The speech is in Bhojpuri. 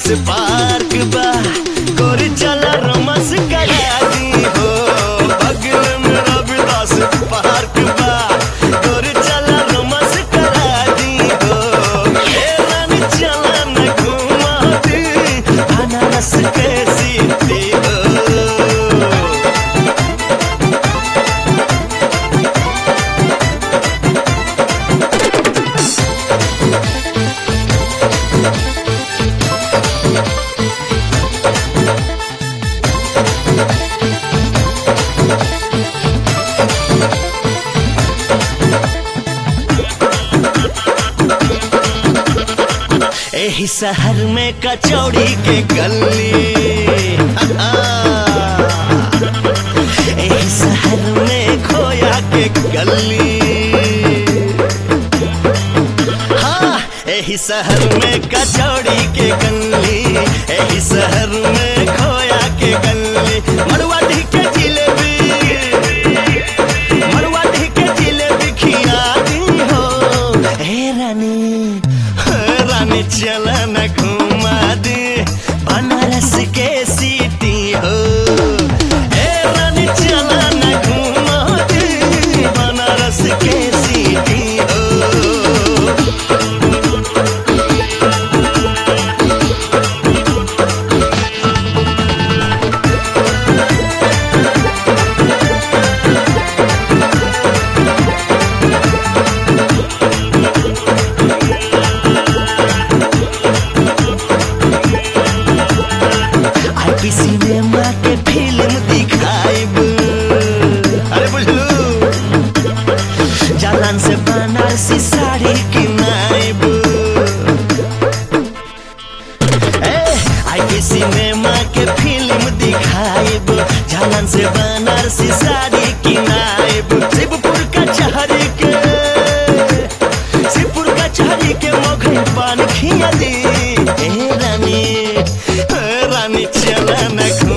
रविदास पार्क बा गोरी चला रोमांस करा दी हो बगल में रविदास पार्क बा गोरी चला रोमांस करा दी हो ए रानी चला न घुमा दी अनारस के सीटी हो एही शहर में कचौड़ी के गली एही शहर में खोया के गली हाँ एही शहर में कचौड़ी के गली एही शहर में खोया के गली मड़ुआ ढी के जिलेबी मड़ुआ ढी के जिलेबी खिया दी हो हे रानी हे रानी चला न घुमा दे बनारस के सीटी हो हे रानी चला न घुमा दे बनारस के सीटी हो आईपी सिनेमा के फिल्म दिखाइब अरे बुझलू जालान से बनारसी साड़ी किनाइब ए आईपी सिनेमा के फिल्म दिखाइब जालान से बनारसी साड़ी किनाइब शिवपुर का चहरी के शिवपुर का चहरी के मोघे पान खिया दी ए रानी ए रानी चला न